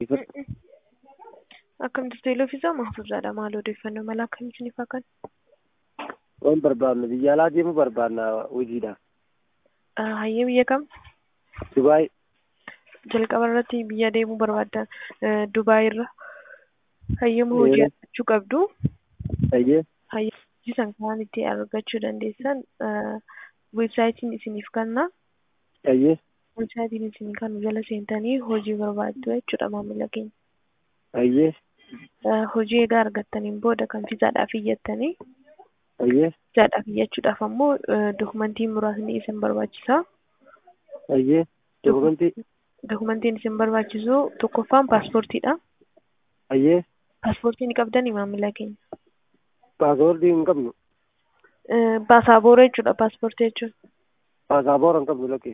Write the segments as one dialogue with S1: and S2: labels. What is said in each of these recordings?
S1: Akkamitti teeloo fi mahfuuzaadha maal odeeffannoo mala akkamitti ni fakkan?
S2: Waan barbaadnu biyya alaa deemuu barbaadna hojiidhaaf.
S1: Hayyee biyya kam?
S2: Dubaay.
S1: Jalqaba irratti biyya deemuu barbaaddan Dubaay irra hayyama hojii argachuu qabdu.
S2: Hayyee.
S1: Hayyama hojii san kan itti argachuu dandeessan weebsaayitiin isiniif kenna.
S2: Hayyee.
S1: Weebsaayitiin isin kan jala seentanii hojii barbaaddu jechuudha maamila keenya.
S2: Hayyee.
S1: Hojii egaa argattaniin booda kan fiizaadhaaf iyyattanii
S2: Hayyee.
S1: fiizaadhaaf iyyachuudhaaf ammoo dokumentii muraasni isin barbaachisa.
S2: Hayyee. Dokumentii.
S1: Dokumentiin isin barbaachisu tokkoffaan paaspoortiidha.
S2: Hayyee.
S1: Paaspoortii ni qabdanii maamila keenya.
S2: Paaspoortii hin qabnu.
S1: Paasaabooraa jechuudha paaspoortii jechuun.
S2: Paasaabooraa hin qabnu lakkee.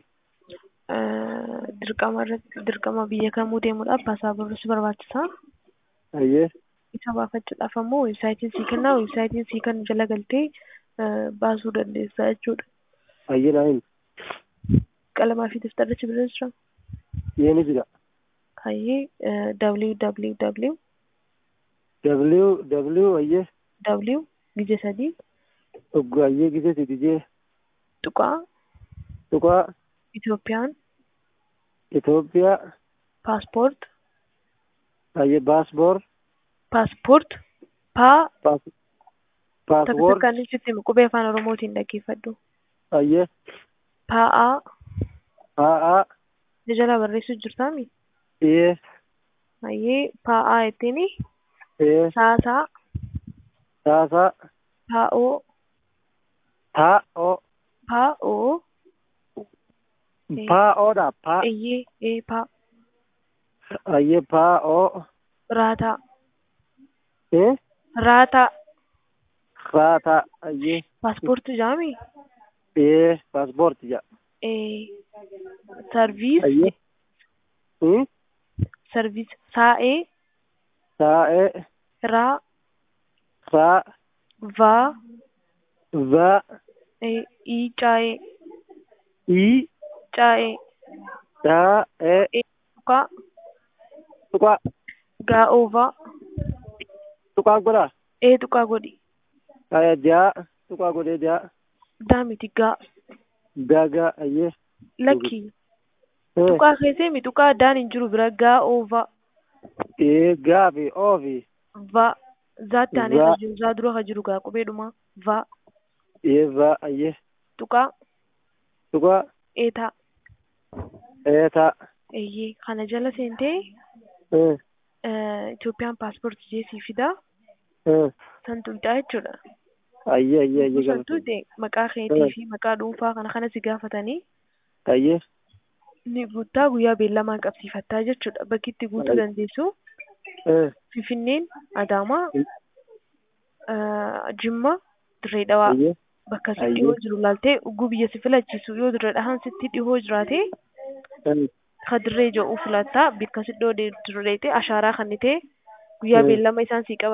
S1: Dirqama irratti dirqama biyya kamuu deemuudhaaf paasaaboorii si barbaachisa.
S2: Hayyee.
S1: Isa baafachuudhaaf ammoo weebsaayitiin sii kenna weebsaayitiin sii kan jala galtee baasuu dandeessa jechuudha.
S2: Hayyee naa hin.
S1: Qalamaa fi daftarri bira jira.
S2: Yeeni jira.
S1: Hayyee www
S2: W W hayyee.
S1: w gije sadii
S2: Oggu hayyee gisee sidijee.
S1: tuqaa
S2: Tuqaa
S1: Itoophiyaan
S2: Itoophiyaa.
S1: paaspoort
S2: Hayyee baasboor.
S1: paaspoort paa
S2: Paas.
S1: takka
S2: Paaspoor.
S1: takkaan ibsitti qubee afaan oromootiin dhaggeeffadhu.
S2: Hayyee.
S1: Paa'aa
S2: Haa.
S1: jala barreessuu jirtaami.
S2: Ee.
S1: Hayyee paa'aa jettiin
S2: Ee.
S1: saasaa
S2: Saasaa.
S1: paa'oo
S2: Taa'oo.
S1: paa'oo
S2: Paa'oodha. Paa.
S1: eeyyee ee paa
S2: Hayyee paa'oo.
S1: raataa
S2: Ee.
S1: raataa
S2: Raataa. Hayyee.
S1: paaspoortii jaami
S2: Ee. Paaspoortii jedha.
S1: ee sarviis
S2: Hayyee. Hmm.
S1: sarviis saa'ee
S2: Taa'ee.
S1: raa
S2: Raa.
S1: vaa
S2: Va.
S1: ee ii caa'ee
S2: Ii.
S1: caa'ee
S2: Taa'ee.
S1: ee tuqaa
S2: Tuqaa.
S1: gaa'oovaa
S2: Tuqaa godhaa.
S1: ee tuqaa godhi
S2: Hayyee jaa. Tuqaa godhee jaa.
S1: daamiti gaa
S2: Gagaa. Hayyee.
S1: lakkii
S2: Ee.
S1: tuqaa keessee mi tuqaa addaan hin jiru bira gaa'oovaa
S2: Ee. Gaa fi oo fi.
S1: va zaatti aanee
S2: Va.
S1: kan jiru zaa dura kan jiru gaa qubeedhuma va
S2: Ee. Va. Hayyee.
S1: tuqaa
S2: Tuqaa.
S1: eetaa
S2: Eetaa.
S1: eeyyee kana jala seentee
S2: Ee.
S1: Itoophiyaan paaspoortii jeesii fidaa
S2: Ee.
S1: san tuqxaa jechuudha.
S2: Hayyee. Hayyee. Hayyee.
S1: San
S2: galata.
S1: tuqxe maqaa keetii fi maqaa dhuunfaa kana kana si gaafatanii
S2: Hayyee.
S1: ni guuttaa guyyaa beellamaa qabsiifattaa jechuudha. Bakki itti guutuu
S2: Ay.
S1: dandeessu
S2: Ee.
S1: Finfinneen, Adaamaa,
S2: Mm.
S1: Jimma, Dirree Dhawaa
S2: Hayyee.
S1: bakka si
S2: Ayyee.
S1: dhihoo jiru laaltee ugguu biyya si filachiisu yoo Dirree Dhahaan sitti dhihoo jiraate
S2: Ee.
S1: ka dirree jedhu filattaa bakka si dhihoo dirreete ashaaraa kannitee guyyaa
S2: Mm.
S1: beellama isaan sii qaban